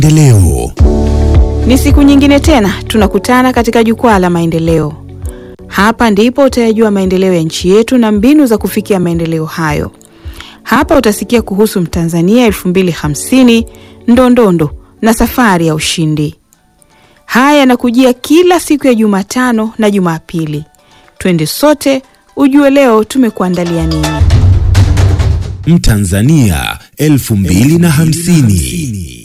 Maendeleo. Ni siku nyingine tena tunakutana katika jukwaa la maendeleo. Hapa ndipo utayajua maendeleo ya nchi yetu na mbinu za kufikia maendeleo hayo. Hapa utasikia kuhusu Mtanzania 2050, ndondondo na safari ya ushindi. Haya yanakujia kila siku ya Jumatano na Jumapili. Twende sote ujue leo tumekuandalia nini. Mtanzania 2050.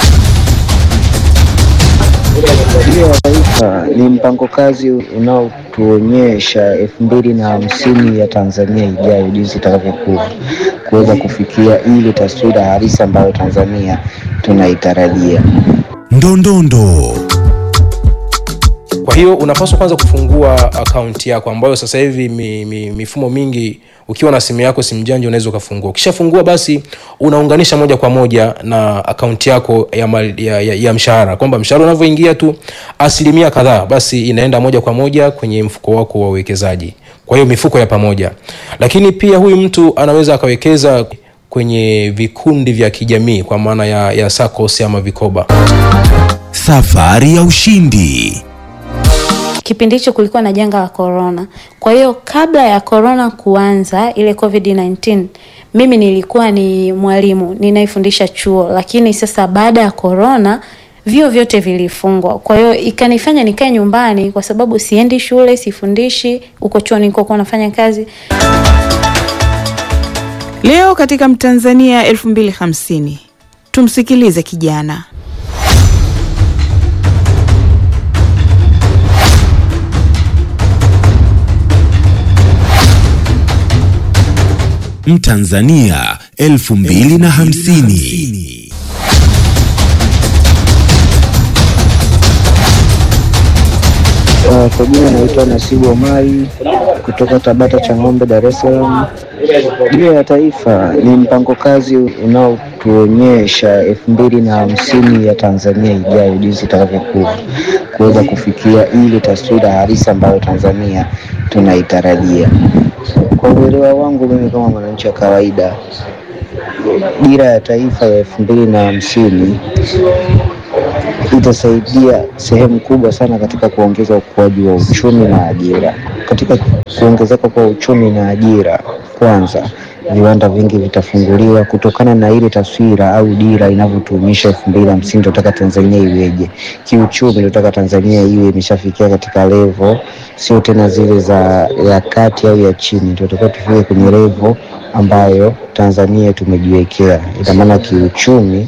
Dira ya Taifa ni mpango kazi unaotuonyesha elfu mbili na hamsini ya Tanzania ijayo jinsi itakavyokuwa kuweza kufikia ile taswira halisi ambayo Tanzania tunaitarajia. Ndondondo. Kwa hiyo unapaswa kwanza kufungua akaunti yako ambayo sasa hivi mi, mi, mifumo mingi ukiwa na simu yako simu janja unaweza ukafungua. Ukishafungua basi unaunganisha moja kwa moja na akaunti yako ya, mal, ya, ya, ya mshahara kwamba mshahara unavyoingia tu asilimia kadhaa basi inaenda moja kwa moja kwenye mfuko wako wa uwekezaji. Kwa hiyo mifuko ya pamoja, lakini pia huyu mtu anaweza akawekeza kwenye vikundi vya kijamii kwa maana ya, ya SACCOS ama vikoba. Safari ya ushindi. Kipindi hicho kulikuwa na janga la corona. Kwa hiyo kabla ya corona kuanza ile COVID-19, mimi nilikuwa ni mwalimu ninaifundisha chuo, lakini sasa baada ya corona vyuo vyote vilifungwa. Kwa hiyo ikanifanya nikae nyumbani, kwa sababu siendi shule, sifundishi huko chuo nilikokuwa nafanya kazi. Leo katika Mtanzania 2050 tumsikilize kijana. Mtanzania 2050. Uh, kwa jina naitwa Nasibu Omari kutoka Tabata cha Ng'ombe, Dar es Salaam. Dira ya Taifa ni mpango kazi unaotuonyesha elfu mbili na hamsini ya Tanzania ijayo jinsi itakavyokuwa kuweza kufikia ile taswira halisi ambayo Tanzania tunaitarajia. Kwa uelewa wangu mimi kama mwananchi wa kawaida, dira ya taifa ya elfu mbili na hamsini itasaidia sehemu kubwa sana katika kuongeza ukuaji wa uchumi na ajira. Katika kuongezeka kwa uchumi na ajira, kwanza viwanda vingi vitafunguliwa kutokana na ile taswira au dira inavyotuonyesha elfu mbili hamsini tunataka Tanzania iweje kiuchumi. Tunataka Tanzania iwe imeshafikia katika levo, sio tena zile za ya kati au ya chini, tunatakiwa tufike kwenye levo ambayo Tanzania tumejiwekea. Ina maana kiuchumi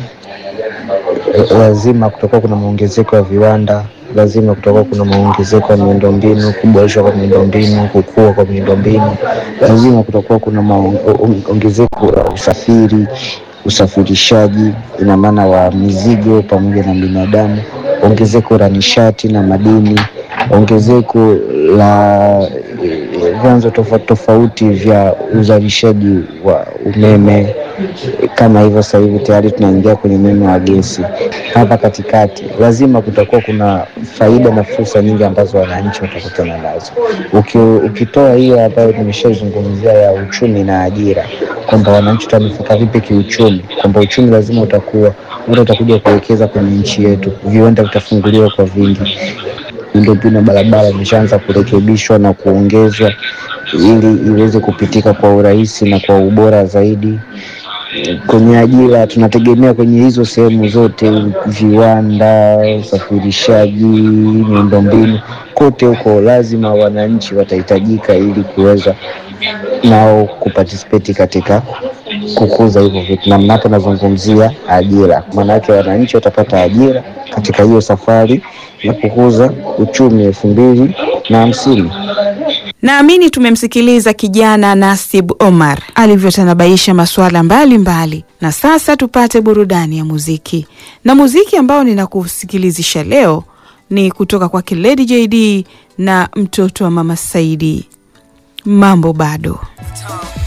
lazima kutakuwa kuna maongezeko ya viwanda, lazima kutakuwa kuna maongezeko ya miundombinu, kuboreshwa kwa miundombinu, kukua kwa miundombinu, lazima kutakuwa kuna maongezeko ya usafiri, usafirishaji, ina maana wa mizigo pamoja na binadamu, ongezeko la nishati na madini, ongezeko la vyanzo tofauti tofauti vya uzalishaji wa umeme kama hivyo. Sasa hivi tayari tunaingia kwenye umeme wa gesi. Hapa katikati lazima kutakuwa kuna faida na fursa nyingi ambazo wananchi watakutana nazo. Uki, ukitoa hiyo ambayo nimeshazungumzia ya uchumi na ajira, kwamba wananchi watanufaika vipi kiuchumi, kwamba uchumi lazima utakuwa ule utakuja kuwekeza kwenye nchi yetu, viwanda vitafunguliwa kwa vingi miundombinu ya barabara imeshaanza kurekebishwa na kuongezwa ili iweze kupitika kwa urahisi na kwa ubora zaidi. Kwenye ajira tunategemea kwenye hizo sehemu zote, viwanda, usafirishaji, miundombinu, kote huko lazima wananchi watahitajika ili kuweza nao kuparticipate katika kukuza hivyo vitu, na mnapo nazungumzia ajira, maanake wananchi watapata ajira katika hiyo safari ya kukuza uchumi elfu mbili na hamsini. Naamini tumemsikiliza kijana Nasib Omar alivyotanabaisha masuala mbalimbali, na sasa tupate burudani ya muziki. Na muziki ambao ninakusikilizisha leo ni kutoka kwake Lady JD na mtoto wa Mama Saidi. Mambo bado